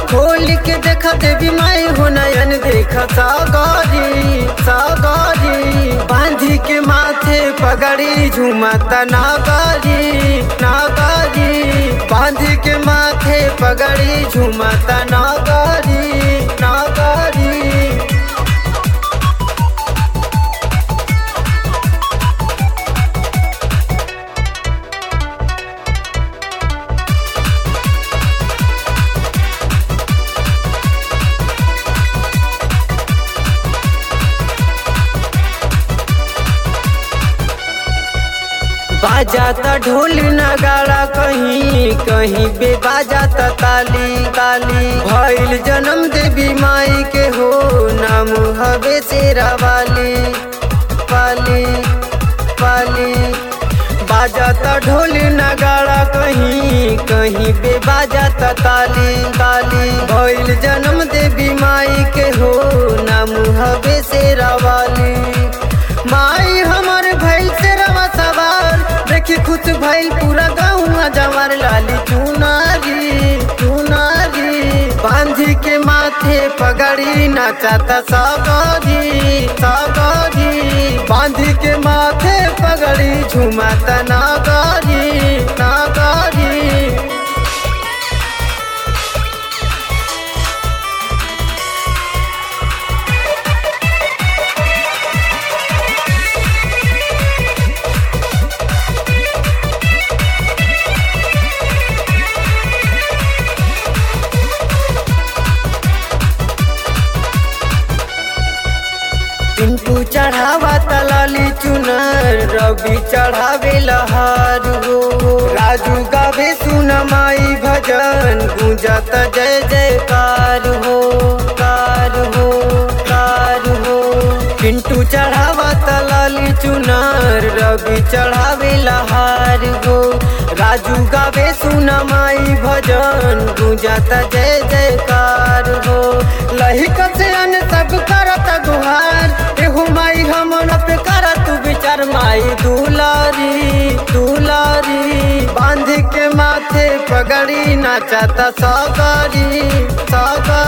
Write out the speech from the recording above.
खोल के देखा देवी माई हो नयन देखा सागरी सागरी बांधी के माथे पगड़ी झुमता नागरी नागरी बांधी के माथे पगड़ी झुमता नागरी नागरी बाजाता ढोल नगाड़ा कहीं कहीं बे बाजाता ताली ताली भइल जन्म देवी माई के हो नाम हवे शेरा वाली पाली पाली बाजाता ढोल नगाड़ा कहीं कहीं बे बाजाता ताली ताली भइल जन्म देवी माई के हो नाम हवे शेरा वाली माई हमर भइल से रवा सवार देखी खुश भइल पूरा गाँव जवार लाली चुनारी चुनारी बांधी के माथे पगड़ी नाचाता सगरी सगरी बांधी के माथे पगड़ी झुमाता नागरी नागरी पिंटू चढ़ावा तलाली चुनर रवि चढ़ावे लहार हो राजू गावे सुन माई भजन गूंजत जय जयकार हो कार हो कार हो पिंटू चढ़ावा तलाली चुनर रवि चढ़ावे लहार हो राजू गावे सुन माई भजन गूंजत जय जयकार हो लहिक से अन सब करत गुहार एहू माई हमन पे कर तू विचार माई दुलारी दुलारी बांध के माथे पगड़ी नाचता सगरी सगरी